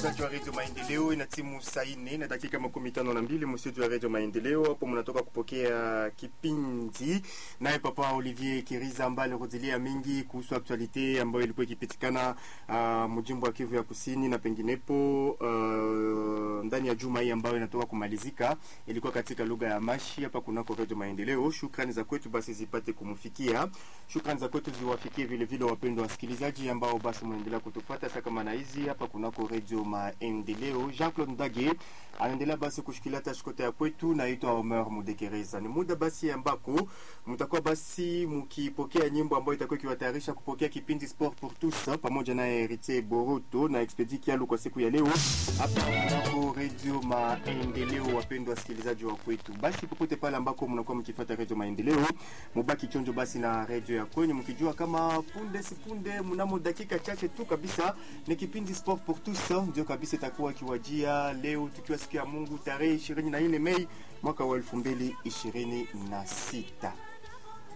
wasikilizaji wa redio Maendeleo, ina timu saa nne na dakika makumi tano na mbili mstudio ya redio Maendeleo. Hapo mnatoka kupokea kipindi naye Papa Olivier Kiriza ambaye alirudilia mingi kuhusu aktualite ambayo ilikuwa ikipitikana uh, mjimbo wa Kivu ya kusini na penginepo uh, ndani ya juma hii ambayo inatoka kumalizika, ilikuwa katika lugha ya Mashi hapa kunako redio Maendeleo. Shukrani za kwetu basi zipate kumfikia, shukrani za kwetu ziwafikie vile vile wapendwa wasikilizaji ambao basi mnaendelea kutufuata sasa kama na hizi hapa kunako redio Maendeleo. Jean Claude Ndage anaendelea basi kushikilia tashkota ya kwetu, naitwa Omer Mudekereza. Ni muda basi ambako mtakuwa basi mkipokea nyimbo ambayo itakuwa ikiwatayarisha kupokea kipindi Sport pour tous pamoja na Heritier Boroto na Expedi Kialu kwa siku ya leo hapa kunako redio Maendeleo. Wapendwa wasikilizaji wa kwetu, basi popote pale ambako mnakuwa mkifuata redio Maendeleo, mubaki chonjo basi na redio ya kwenyu, mkijua kama punde si punde, mnamo dakika chache tu kabisa ni kipindi Sport pour tous ndio kabisa itakuwa ikiwajia leo, tukiwa siku ya Mungu tarehe 24 Mei mwaka wa 2026.